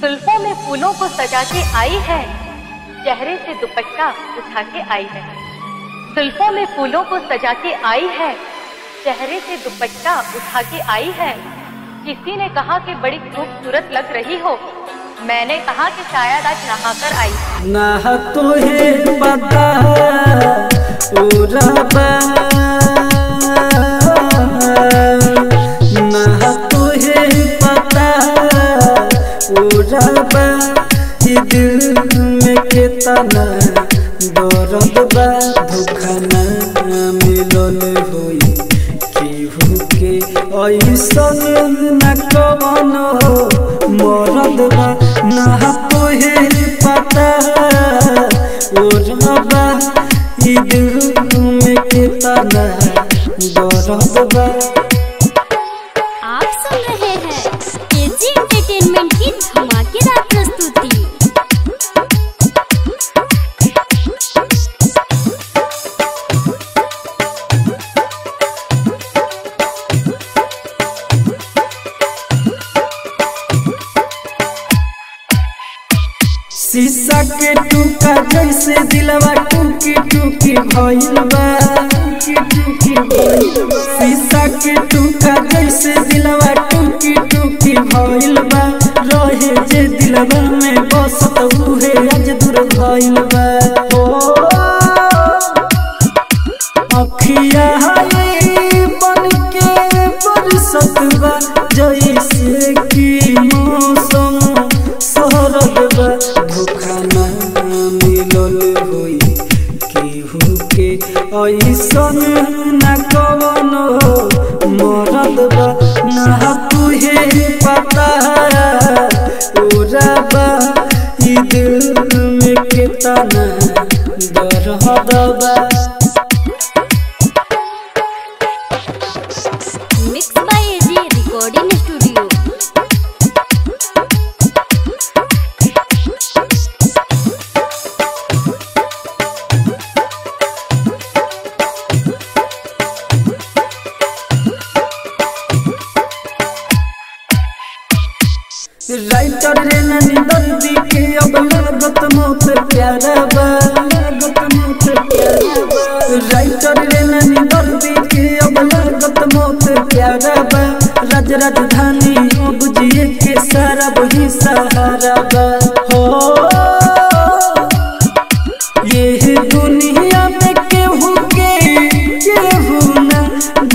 जुल्फों में फूलों को सजा के आई है चेहरे से दुपट्टा उठा के आई है जुल्फों में फूलों को सजा के आई है चेहरे से दुपट्टा उठा के आई है किसी ने कहा कि बड़ी खूबसूरत लग रही हो मैंने कहा कि शायद आज नहाकर आई ना तुहे पता उरबा ना तुहे पता उरबा ई दिल में कितना दर्द बा धोखा ना मिलल होई केहू के ऐसन न कवन हो मरद बा ना तोहे पता ओ रबा ई दिल में कितना दर्द बा आप सुन रहे हैं केजी एंटरटेनमेंट की धमाकेदार प्रस्तुति शीशा के टूका जैसे दिलवा टूकी टूकी भइल बा टूकी टूकी भइल बा। शीशा के टूका जैसे दिलवा टूकी टूकी भइल बा रहे जे दिलवा में बसत उहे आज दूर भइल बा ओ अखिया हाय बन के बरसत बा जैसे कि मौसम सरद बा धोखा ना मिलल होई केहू के ऐसन न कवन हो मरद बा ना तुहे पता उरबा ई दिल में कितना दर्द बा mix by AG recording studio writer रे ननी दर्दी के अब लागत मौत प्यारा बा लागत मौत प्यारा बा राइटर रे ननी दर्दी के अब लागत मौत प्यारा बा राज राजधानी अब जिए के सारा वही सहारा बा हो ये दुनिया में केहू के केहू न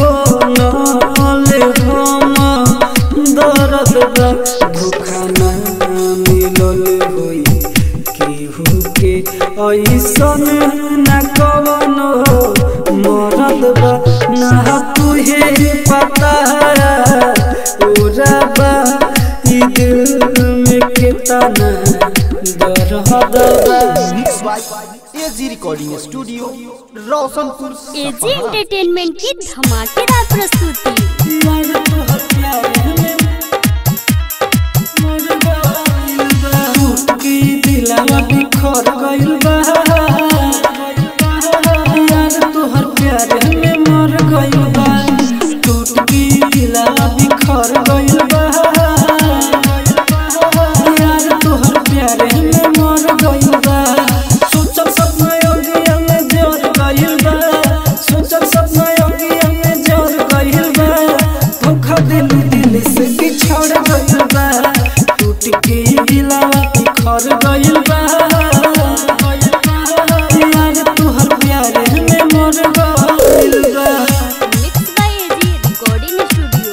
बोलल हम दर्द बा धोखा ना मिलल होई केहू के ऐसन न कवन हो मरद बा ना तुहे पता उरबा ई दिल में कितना दर्द बा mix by AG recording studio Roshanpur AG entertainment की धमाकेदार प्रस्तुति सोचल सपना योगिया में जोर गइल बा सोचल सपना योगिया में जोर गइल बा धोखा दिल दिल से बिछड़ गइल बा टूट के दिलावा बिखर गइल बा यार तुहर प्यार में मर गइल बा mix by AG recording studio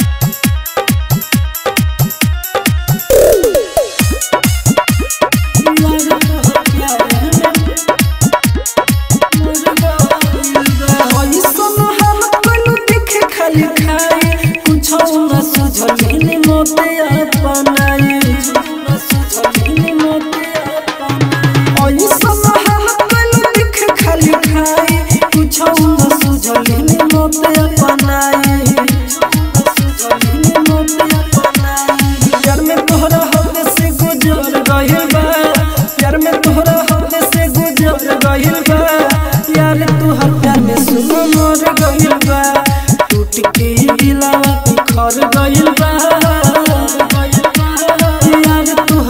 प्यार में तोहरा होते से गुजर गइल बा प्यार में तोहरा होते से गुजर गइल बा यार तोहर प्यार में सुनो मर गइल बा टूट के दिलावा बिखर गइल बा यार तोहर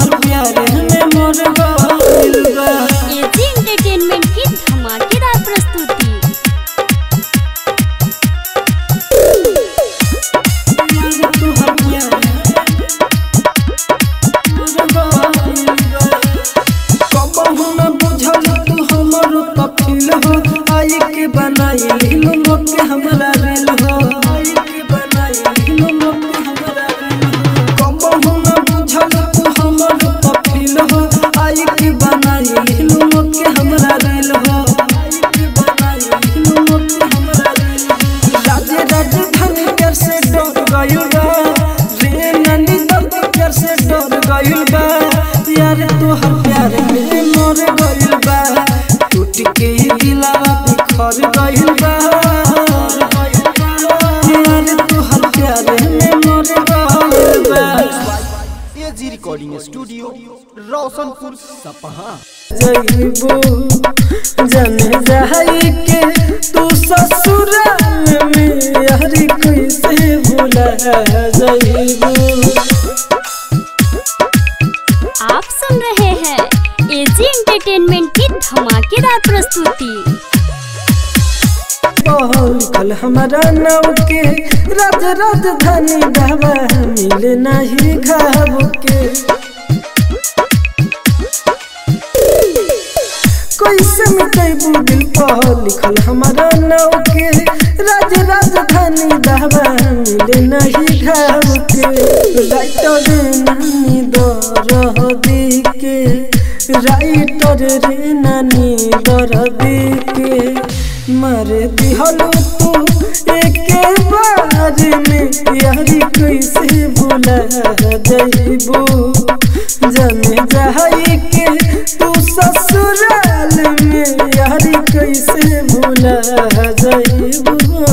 गइल बा यार तोहर प्यार में मर गइल बा टूट के दिलावा बिखर गइल बा यार तोहर प्यार में मर गइल बा एजी रिकॉर्डिंग स्टूडियो रोशनपुर सपहा जइबो जन जाई के तू ससुराल में यारी कैसे भुला जइबो आप सुन रहे हैं एजी एंटरटेनमेंट की धमाकेदार प्रस्तुति कल हमारा नाव के राज राजधानी ढाबा मिले नहीं घाव के कैसे मिटेबू दिल पर लिखल हमारा नाव के राज राजधानी ढाबा मिले नहीं घाव के राइटर नानी दर दी के राइटर रे नानी दर दी के मर दिहलो तू एके बार में यारी कैसे भुला जइबू जने जाई के तू ससुराल में यारी कैसे भुला जइबू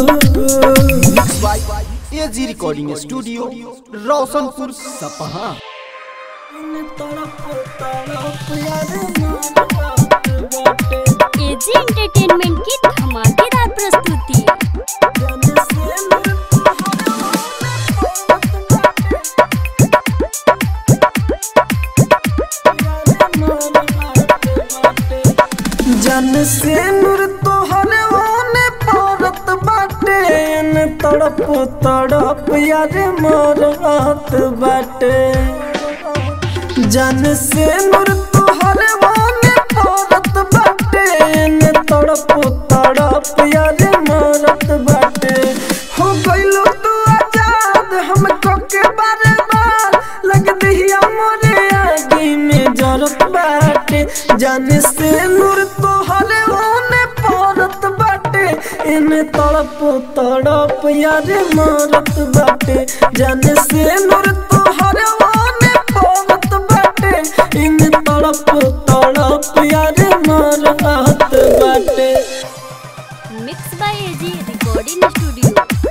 एजी रिकॉर्डिंग स्टूडियो रोशनपुर सपहा तड़प तड़प यार मोर बाटे एजी एंटरटेनमेंट की धमाकेदार प्रस्तुति जने से मोर जन से नूर तोहर ओने परत बाटे न तड़प तड़प यार मरत बाटे जन से नूर तोहर ओने परत बाटे न तड़प तड़प यार मरत बाटे हो गइलो तू आजाद हमको के बारे बार लग दिया मोरे आगे में जरत बाटे जाने से नूर तोहर ओने परत बाटे इन तड़प तड़प यार मरत बाटे जाने से नूर तोहर ओने परत बाटे इन तड़प तड़प यार मरत बाटे mix by AG recording studio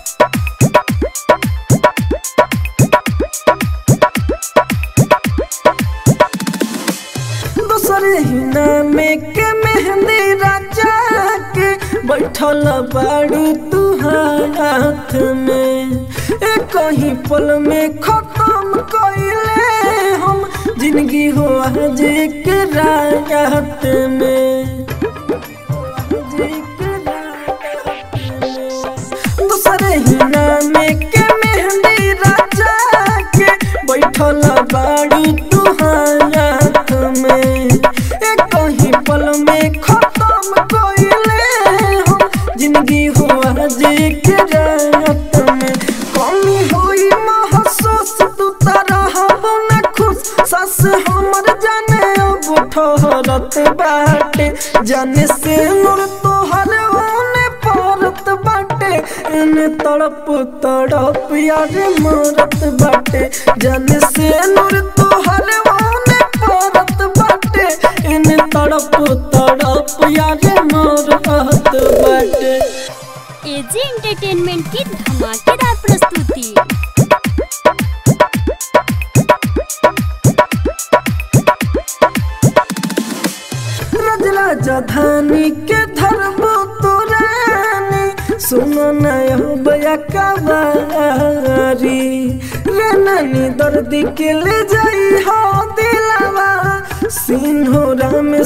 दूसरे ही नामे के मेहंदी राजा के बैठल बाड़ू तू हाथ में एक कहीं पल में खत्म कइले हम जिंदगी हो आज के रात में दूसरे ही नामे के मेहंदी राजा के बैठल बाड़ू तू हाथ में एक कहीं पल में खत्म कइले हम जिंदगी हो आज के रात में कमी होई महसूस तू तरह न खुश सस हमर जाने अब ठहरत बाटे जाने से मोर तोहर ओने परत बाटे इन तड़प तड़प यार मरत बाटे जाने से नूर तोहर ओने परत बाटे इन तड़प तड़प यार मरत बाटे एजी एंटरटेनमेंट की धमाकेदार प्रस्तुति रज राजधानी के धरबो तो रानी सुनो नया बया कवारी रे नानी दर्दी के ले जाई हो दिलावा सिन्होरा में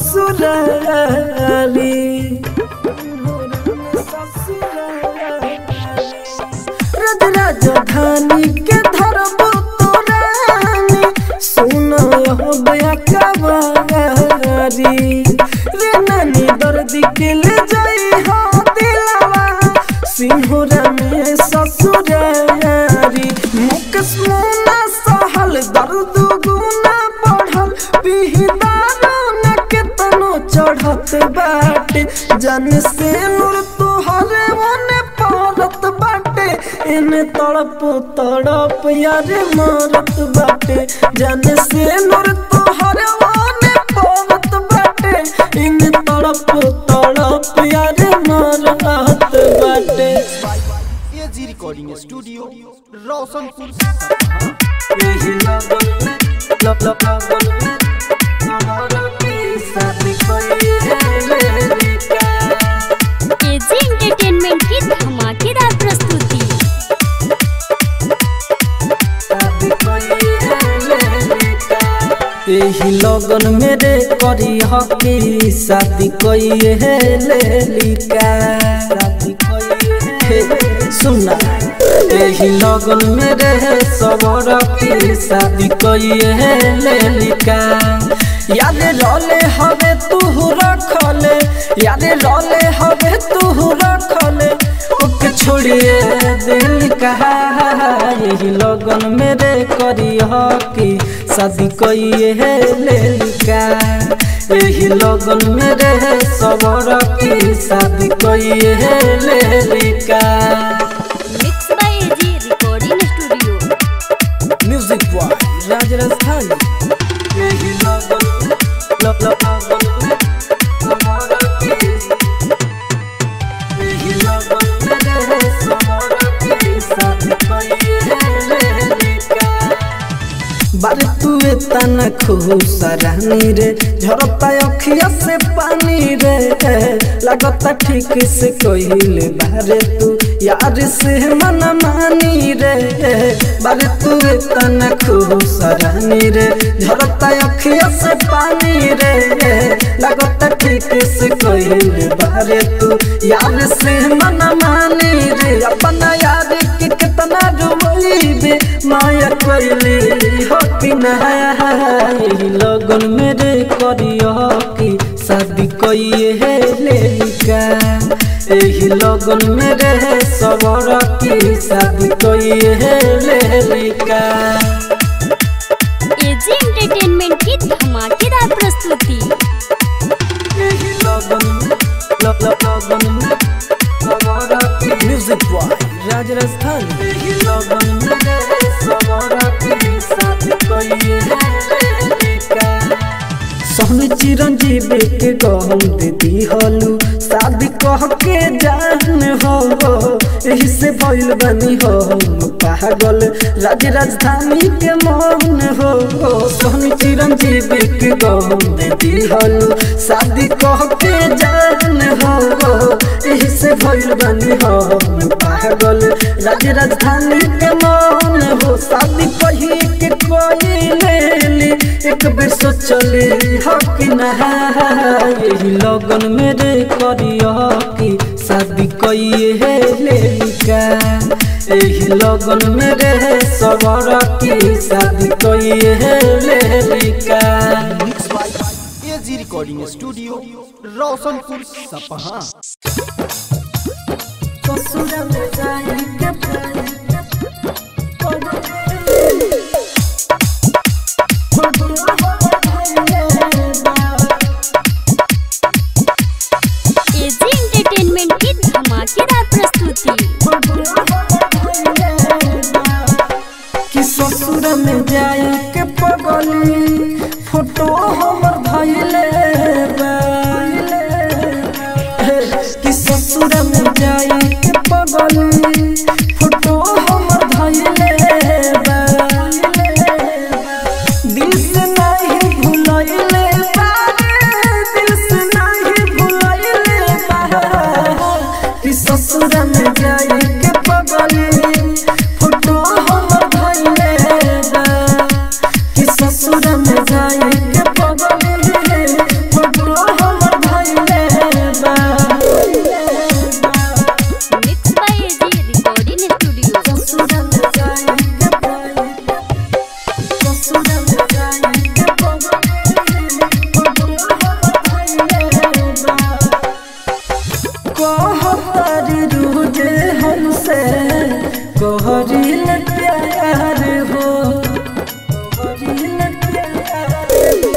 ससुरारी सिन्होरा में ससुरारी रज राजधानी के धरबो तो रानी सुनो हो बया कवारी रे नानी दर्द के ले जाई हो दिलावा सिंहरा में ससुरारी मुकस मुना सहल दर्द गुना बढ़ल बिहिदारो न केतनो चढ़त बाटे जन से नूर तोहरे मने पड़त बाटे इन तड़प तड़प यार मारत बाटे जाने से नूर तोहर वाने पवत बाटे इन तड़प तड़प यार मारत बाटे एजी रिकॉर्डिंग स्टूडियो रोशनपुर यही लगन में लब लब लगन में हमारा की शादी कोई है मेरी का एजी एंटरटेनमेंट की धमाकेदार प्रस्तुति यही लगन मेरे करी हकी शादी कोई है लेलिका शादी कोई है सुना यही लगन मेरे सबर की शादी कोई है लेलिका याद रोले हवे तू रखले याद रोले हवे तू रखले ओके छोड़िए दिल कहा यही लगन मेरे करी हकी शादी कोई है लेलिका यही लगन मेरे सबर की शादी कोई है लेलिका mix by AG recording studio music by Raj Rajasthani यही लगन लब लब लगन हमारा की यही लगन मेरे सबर की शादी कोई है लेलिका बारे तू तन खुश रानी रे झरता अखिया से पानी रे लगता ठीक से कहले बारे तू यार से मन मानी रे बारे तू तन खुश रानी रे झरता अखिया से पानी रे लगता ठीक से कहले बारे तू यार से मन मानी रे अपना यार के कितना डुबैबे माया कोइली हो कि नहीं लगन मेरे करियो कि शादी कोई है लेलिका एही लगन मेरे सबर की शादी कोई है लेलिका एजी एंटरटेनमेंट की धमाकेदार प्रस्तुति एही लगन लब लब लगन सबर की म्यूजिक बॉय राज राजस्थान एही लगन मेरे सबर की शादी कोई है लेलिका सोहनी चिरंजीव के गहम दे दी हलू शादी कह के जान हो यही से भइल बनी हो हम पागल राज राजधानी के मौन हो सोहनी चिरंजीव के गहम दे दी हलू शादी कह के जान हो यही से भइल बनी हो हम पागल राज राजधानी के मौन हो शादी कही के कोई ले ली एक बेर सोचले हक नहा यही लगन मेरे करियो कि शादी कोई है लेलिका यही लगन मेरे सबर की शादी कोई है लेलिका mix by AG recording studio Roshanpur Sapaha ससुर में जाई के एजी एंटरटेनमेंट की धमाकेदार प्रस्तुति कि ससुर में जाई के पगली फोटो हमर धइले बा कि ससुर में जाई के पगली फोटो हमर धइले बा दिल से नहीं भुलइले बा दिल से नहीं भुलइले बा कि ससुर में जाई के पगली फोटो हमर धइले बा कि ससुर में जाई के पगली फोटो हमर धइले बा mix by AG recording studio ससुर में जाई के पगली ससुर में जाई के पगली फोटो हमर धइले बा कहरी रूजे हमसे कहरिल प्यार हो कहरिल प्यार हो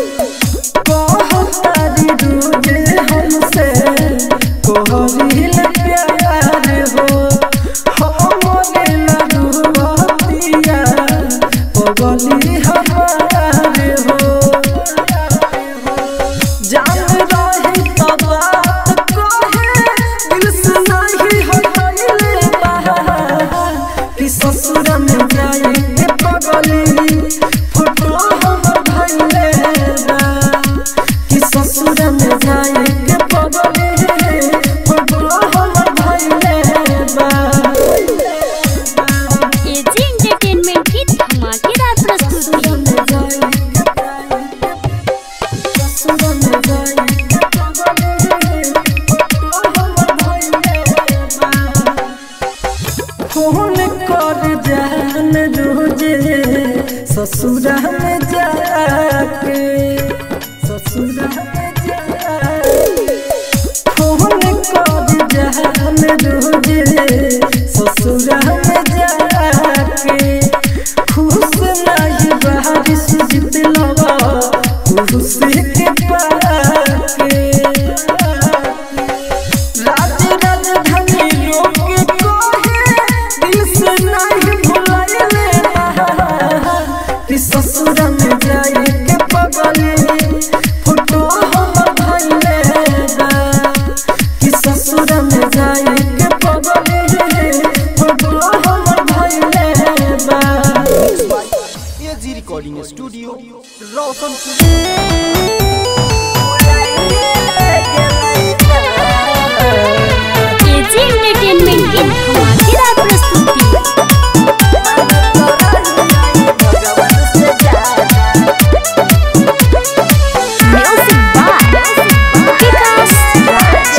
जाके ससुरा में जाके फोन कर जहान रोजे ससुरा में जाके खुश नहीं बाहर सुजित लवा खुश के पाके राज राजधानी लोग कोहे दिल से नहीं भुलाइले कि ससुर में जाए के पगले फोटो हमर धइले बा कि ससुर में जाए के पगले फोटो हमर धइले बा AG recording studio Roshanpur AG entertainment की धमाकेदार प्रस्तुति म्यूजिक बाय विकास राज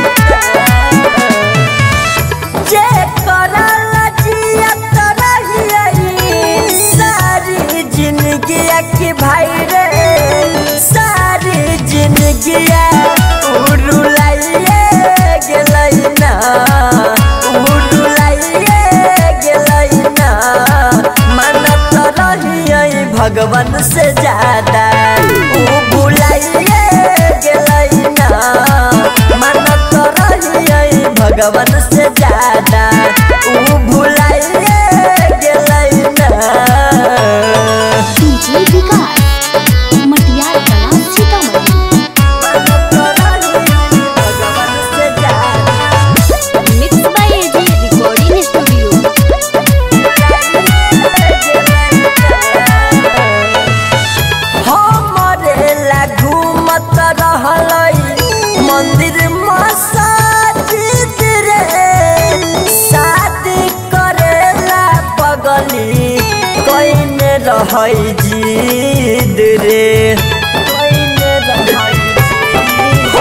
जे करल जियत रहियई सारी जिंदगी के भाई रे सारी जिंदगी उड़ुलाइए गेलई ना उड़ुलाइए गेलई ना मनत रहियई भगवान से ज्यादा उ भुलाइए गेलई ना मनत रहियई भगवान से ज्यादा उ भुलाइए गेलई ना डीजे विकास मटियार कला सीतामढ़ी भगवान से ज्यादा mix by AG recording studio हमरे ला घूमत रहलई मंदिर मस्जिद रे शादी करेला पगली कइने रहई जिद रे कइने रहई जिद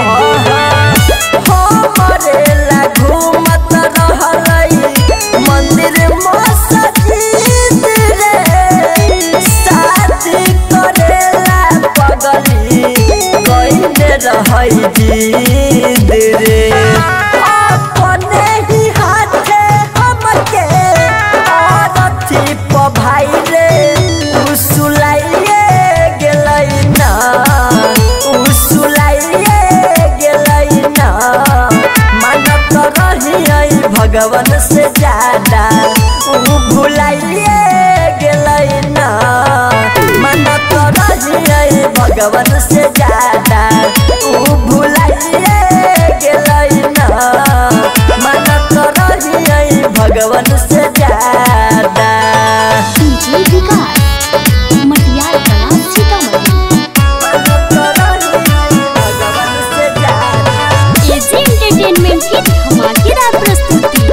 हमरे ला घूमत रहलई मंदिर मस्जिद रे शादी करेला पगली कइने रहई जिद रे अपने ही हाथे हमके औरथी प भाई रे उसुलाइए गेलई ना उसुलाइए गेलई ना मानत रहियई भगवान से ज्यादा उ भुलाइए गेलई ना मानत रहियई भगवान से ज्यादा उ भुलाइए गेलई ना मानत रहियई भगवान से ज्यादा डीजे विकास मटियार कला सीतामढ़ी भगवान से ज्यादा एजी एंटरटेनमेंट की धमाकेदार प्रस्तुति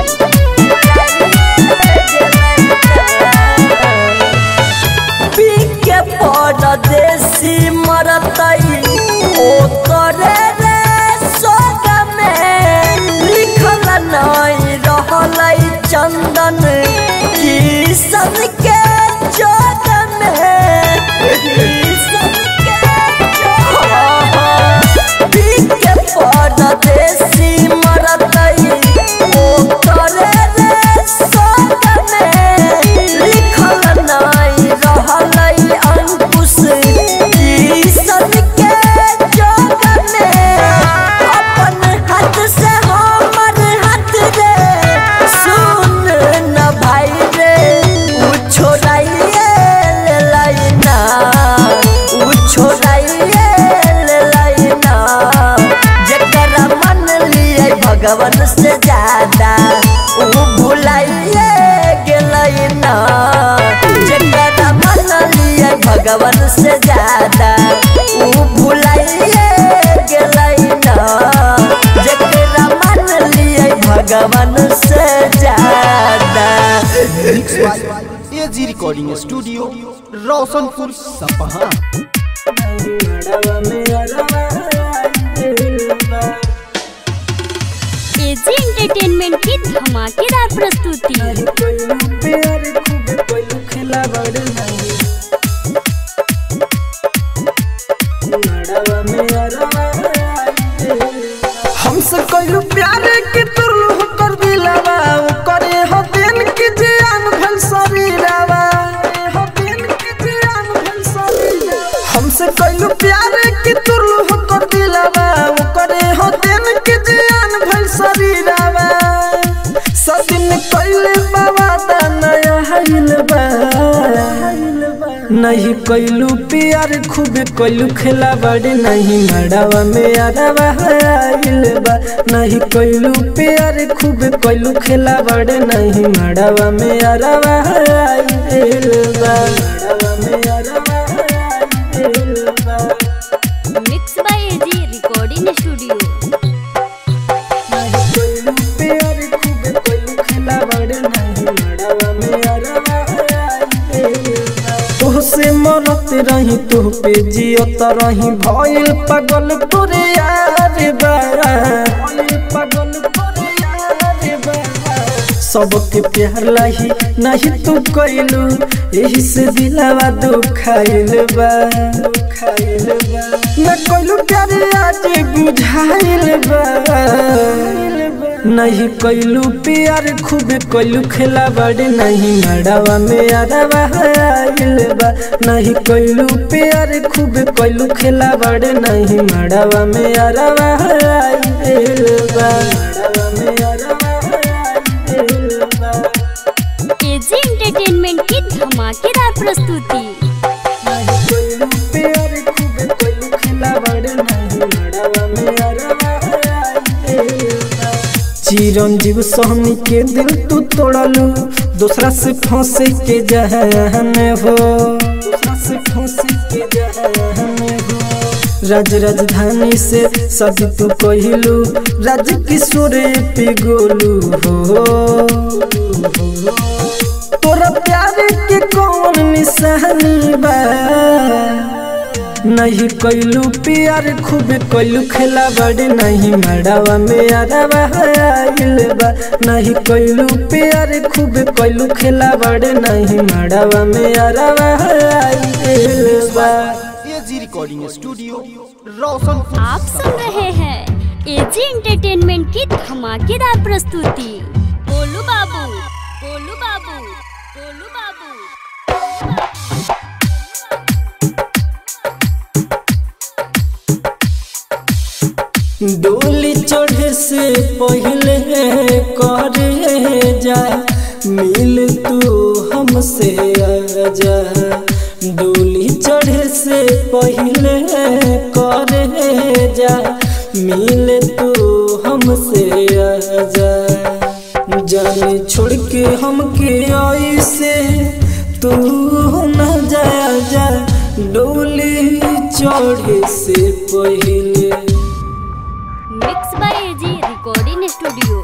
पीके परदेसी मरतई ओ करे रे सोग में लिखल नहीं रहलई चंदन किसन के जोग में किसन के जोग में। पीके परदेसी मरतई ओ करे रे सोग में लिखल नहीं रहलई अंकुश किसन के जोग में अपन हाथ से हमर हाथ रे सुन न भाई रे उ छोड़ाइए लेलाई ना उ छोड़ाइए लेलाई ना जेकरा मन लिए भगवान से ज्यादा उ भुलाइए गेलई ना जेकरा मन लिए भगवान से ज्यादा उ भुलाइए गेलई ना जेकरा मन लिए भगवान से ज्यादा mix by AG recording studio Roshanpur Sapaha AG entertainment की धमाकेदार प्रस्तुति हमसे कैलू प्यार की तुरलू हो कर दिलावा वो करे हो दिन के जान भइल शरीरावा सदिन कैले बाबा दा नया हाइल बा नहीं कैलू प्यार खूब कैलू खेला बड़े नहीं मड़ावा में अरवा आइल बा नहीं कैलू प्यार खूब कैलू खेला बड़े नहीं मड़ावा में अरवा आइल बा मड़ावा में अरवा आइल बा mix by AG recording studio नहीं कैलू प्यार खूब कैलू खेला बड़े नहीं मड़ावा में अरवा आइल बा तोहसे मरत रही तोह पे जियत रही भइल पागल तोरे यार बा भइल पागल तोरे यार बा सबके प्यार लाही नहीं तू कैलू यही से दिलावा दुखाइल बा दुखाइल बा मैं कैलू प्यार आज बुझाइल बा नहीं कैलू प्यार खूब कैलू खेला बड़े नहीं मड़ावा में अरवा आइल बा नहीं कैलू प्यार खूब कैलू खेला बड़े नहीं मड़ावा में अरवा आइल बा मड़ावा में अरवा आइल बा एजी एंटरटेनमेंट की धमाकेदार प्रस्तुति नहीं कैलू प्यार खूब कैलू खेला बड़े नहीं मड़ावा में अरवा आइल बा चिरंजीव सोहनी के दिल तू तोड़लू दूसरा से फंसे के जहन हो दूसरा से फंसे के जहन हो राज राजधानी से सदी तू कहलू राज किशोर पिगोलू हो तोरा प्यार के कौन निशानी बा नहीं कैलू प्यार खूब कैलू खेला बड़े नहीं मड़ावा में अरवा आइल बा नहीं कैलू प्यार खूब कैलू खेला बड़े नहीं मड़ावा में अरवा आइल बा एजी रिकॉर्डिंग स्टूडियो रोशनपुर आप सुन रहे हैं एजी एंटरटेनमेंट की धमाकेदार प्रस्तुति बोलू बाबू बोलू बाबू बोलू बाबू डोली चढ़े से पहले करे जा मिल तू हमसे आजा डोली चढ़े से पहले करे जा मिल तू हमसे आजा जाने छोड़ के हमके आई से तू न जा जा डोली चढ़े से पहले mix by AG recording studio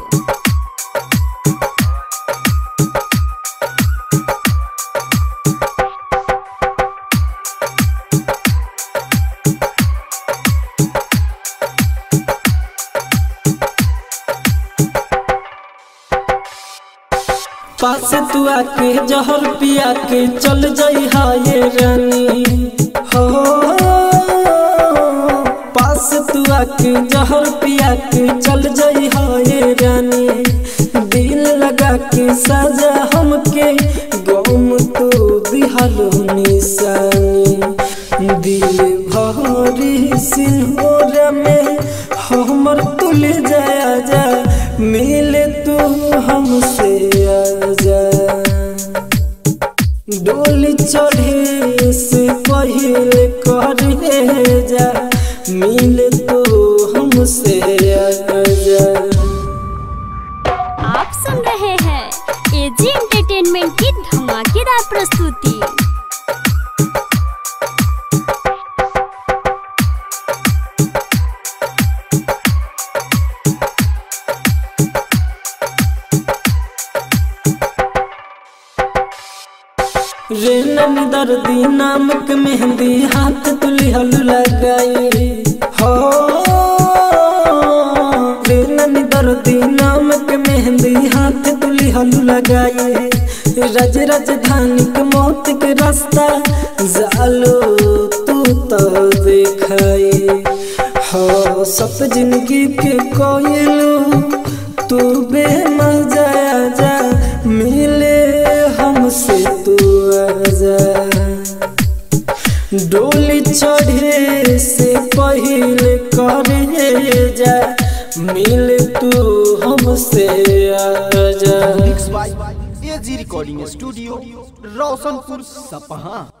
पास तू आके जहर पिया के चल जाई हाय रानी हो पास तू आके जहर पिया के चल जाई हाय रानी दिल लगा के सजा हमके गम तो दिहलो निशानी दिल भरी सिंहोर में हमर तुल जाया जा मिले तू हमसे आजा डोली चढ़े से पहले करे जा मिले तो हमसे आजा आप सुन रहे हैं एजी एंटरटेनमेंट की धमाकेदार प्रस्तुति रे नन दर्दी नामक मेहंदी हाथ तुली हल लगाई हो रे नन दर्दी नामक मेहंदी हाथ तुली हल लगाई रज राजधानी के मौत के रास्ता जालो तू तो देखाई हो सब जिंदगी के कोयलू तू बेमजा जा मिले हमसे तू आजा डोली चढ़े से पहले करे जा मिल तू हमसे आजा mix by AG recording studio Roshanpur सपहा